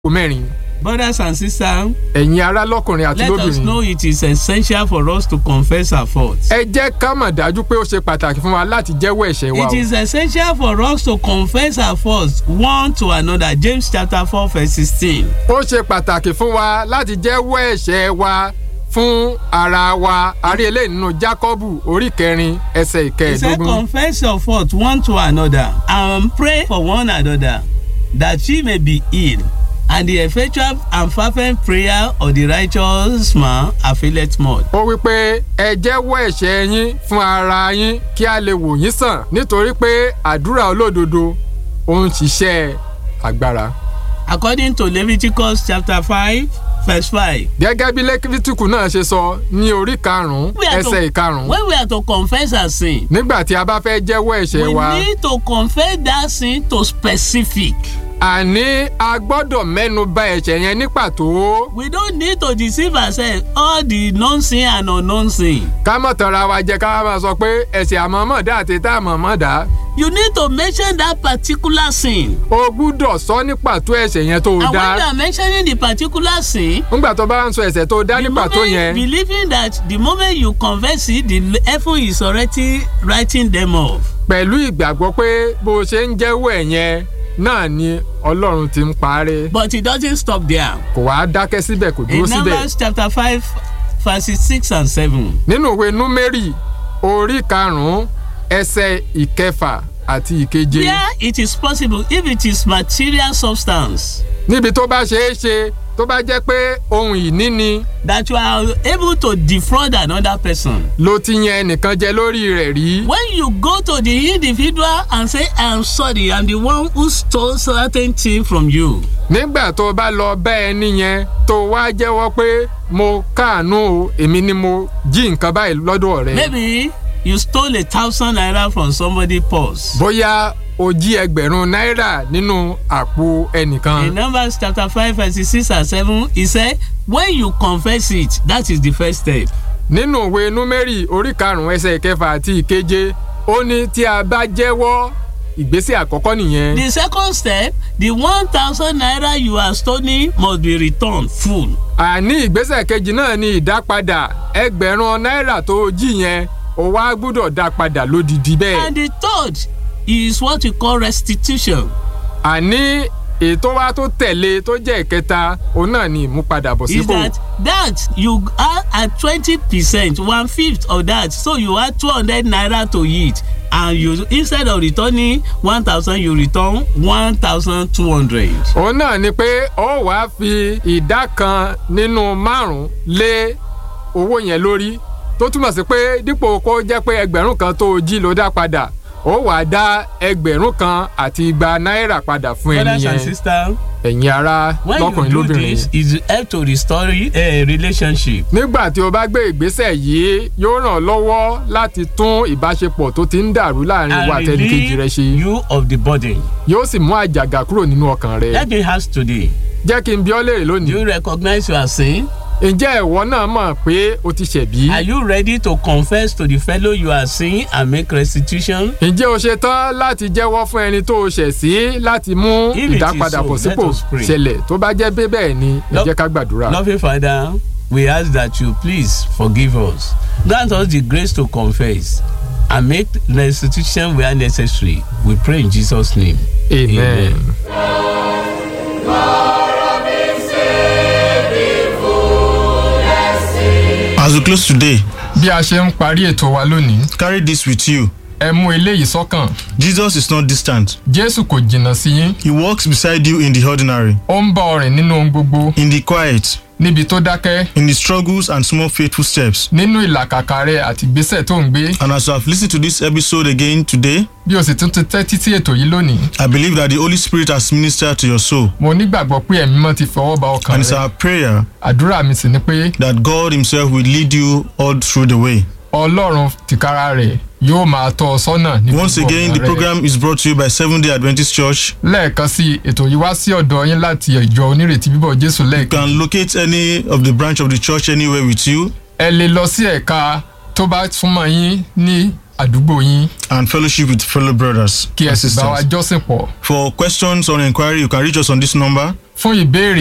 mẹ́rin Brothers and sisters, ẹ̀yin ará lọ́kùnrin àti let us lóbìnrin know it is essential for us to confess our faults. ẹ jẹ́ ká mọ̀ dájú pé ó ṣe pàtàkì fún wa láti jẹ́wọ́ ẹ̀ṣẹ̀ wa It o. is essential for us to confess our faults one to another. James chapter four verse sixteen. ó ṣe pàtàkì fún wa láti jẹ́wọ́ ẹ̀ṣẹ̀ wa fún ara wa àrí eléyìí nínú Jákọ́bù orí kẹrin ẹsẹ̀ He said, ìkẹẹ̀ẹ́dógún. confess your fault one to another and pray for one another that ye may be healed. And the effectual and fervent prayer of the righteous man availeth much. ó wí pé ẹ jẹ́wọ́ ẹ̀ṣẹ̀ yín fún ara yín kí a lè wò yín sàn nítorí pé àdúrà olódodo ó ń ṣiṣẹ́ agbára. According to Leviticus chapter five verse five. gẹ́gẹ́ bí lẹ́kítíkù náà ṣe sọ ní orí karùn-ún We are to- ẹsẹ̀ ìkarùn-ún When we are to confess our sin, nígbà tí a bá fẹ́ jẹ́wọ́ ẹ̀ṣẹ̀ we wa need to confess that sin to specific. àní a gbọ́dọ̀ mẹ́nu bà ẹ̀ṣẹ̀ yẹn ní pàtó We don't need to deceive ourselves all the known sin and unknown sin. ká mọ̀ tanra wa jẹ ká máa sọ pé ẹ̀ṣẹ̀ àmọ̀mọ̀ dá àti tá àmọ̀mọ̀ dá You need to mention that particular sin. o gbúdọ̀ sọ ní pàtó ẹ̀ṣẹ̀ yẹn tó o And dá when you are mentioning the particular sin, nígbà tó bá ń sọ ẹ̀ṣẹ̀ tó o dá ní the pàtó moment yẹn believing that the moment you confess it, the heaven is already writing them off. pẹ̀lú ìgbàgbọ́ pé bó o ṣe ń jẹ́wọ́ ẹ̀ yẹn náà ni ọlọ́run ti ń parẹ́ But it doesn't stop there. kò wá dákẹ́ síbẹ̀ kò dúró In síbẹ̀ Numbers chapter five, verses six and seven. nínú ìwé númérì orí karùn-ún ẹsẹ̀ ìkẹfà àti ìkeje Where it is possible, if it is material substance, níbi tó bá ṣeé ṣe tó bá jẹ́ pé ohun ìní ni that you are able to defraud another person. ló ti yan ẹnìkan jẹ lórí rẹ̀ rí When you go to the individual and say, I'm sorry, I'm the one who stole certain thing from you. nígbà tó bá lọ bá ẹni yẹn tó wá jẹ́wọ́ pé mo káàánú o èmi ni mo jí nǹkan báyìí lọ́dọ̀ rẹ̀ Maybe you stole a thousand naira from somebody's purse. bóyá o jí ẹgbẹ̀rún náírà nínú àpò ẹnìkan. In Numbers chapter five verses six and seven, he said, when you confess it, that is the first step. nínú ìwé númérì orí karùnún ẹsẹ̀ ìkẹfà àti ìkeje ó ní tí a bá jẹ́wọ́ ìgbésẹ̀ àkọ́kọ́ nìyẹn. The second step, the one thousand naira you are stealing must be returned full. àní ìgbésẹ̀ kejì náà ni ìdápadà ẹgbẹ̀rún náírà tó o jí yẹn o wá gbúdọ̀ dá padà lódìdí bẹ́ẹ̀. And the third is what we call restitution. àní ètò wa tó tẹ̀lé tó jẹ́ ìkẹta òun náà ni ìmúpadàbọ̀ is sípò. that that you are at twenty percent one fifth of that so you add two hundred naira to it and you instead of returning one thousand you return one thousand two hundred. òun náà ni pé ó wàá fi ìdá kan nínú márùn-ún lé owó yẹn lórí tó túmọ̀ sí pé dípò kó jẹ́ pé ẹgbẹ̀rún kan tó o jí ló dá padà ó wàá dá ẹgbẹ̀rún kan àti igba náírà padà fún ẹni brothers and yẹn sisters ẹ̀yin ará when you lọ́kùnrin do lóbìnrin. this it help to restore a relationship. nígbà tí o bá gbé ìgbésẹ̀ yìí yóò ràn ọ́ lọ́wọ́ láti tún ìbáṣepọ̀ tó ti ń dàrú láàrin wa and àtẹnìkejì rẹ relieve ṣe you of the burden. yóò sì mú àjàgà kúrò nínú ọkàn rẹ. let me ask today jẹ́ kí n bi ọ́ léèrè do lónìí you recognize your sin. ǹjẹ́ ìwọ náà mọ̀ pé o ti ṣẹ̀bí? are you ready to confess to the fellow you are sin and make restitution. ǹjẹ́ o ṣe tán láti jẹ́wọ́ fún ẹni tó o ṣẹ̀ sí láti mú If it is ìdápadàbọ̀ so, sípò let us pray. ṣẹlẹ̀ tó bá jẹ́ bẹ́ẹ̀ bẹ́ẹ̀ ni ẹ Lo- jẹ́ ká gbàdúrà. Loving Father, we ask that you please forgive us. Grant us the grace to confess and make restitution where necessary. We pray in Jesus' name. amen. As we close today, bí a ṣe ń parí ètò wa lónìí carry this with you. ẹ mú eléyìí sọ́kàn Jesus is not distant. jésù kò jìnnà sí yín He walks beside you in the ordinary, ó ń bá ọ rìn nínú ohun gbogbo in the quiet, níbi tó dákẹ́ in the struggles and small faithful steps. nínú ìlàkàkà rẹ àti ìgbésẹ̀ tó ń gbé And as you have listened to this episode again today, bí o sì tún ti tẹ́tí sí ètò yìí lónìí I believe that the Holy Spirit has ministered to your soul. mo nígbàgbọ́ pé ẹ̀mí mọ́ ti fọwọ́ ba ọkàn And it's rẹ our prayer àdúrà mi sì ni pé that God Himself will lead you all through the way. ọlọ́run tìkára rẹ̀ yóò máa tọ́ ọ sọ́nà ní Once gbogbo again, ọ̀nà the rẹ. program is brought to you by Seventh day Adventist Church. lẹ́ẹ̀kan sí ètò yìí wá sí ọ̀dọ̀ yín láti ìjọ onírètí bíbọ̀ jésù You lẹ́ẹ̀kan can locate any of the branch of the church anywhere with you ẹ lè lọ sí ẹ̀ka tó bá súnmọ́ yín ní àdúgbò yín and fellowship with fellow brothers kí ẹ and sì bá wa sisters. jọ́sìn pọ̀ For questions or inquiry, you can reach us on this number fún ìbéèrè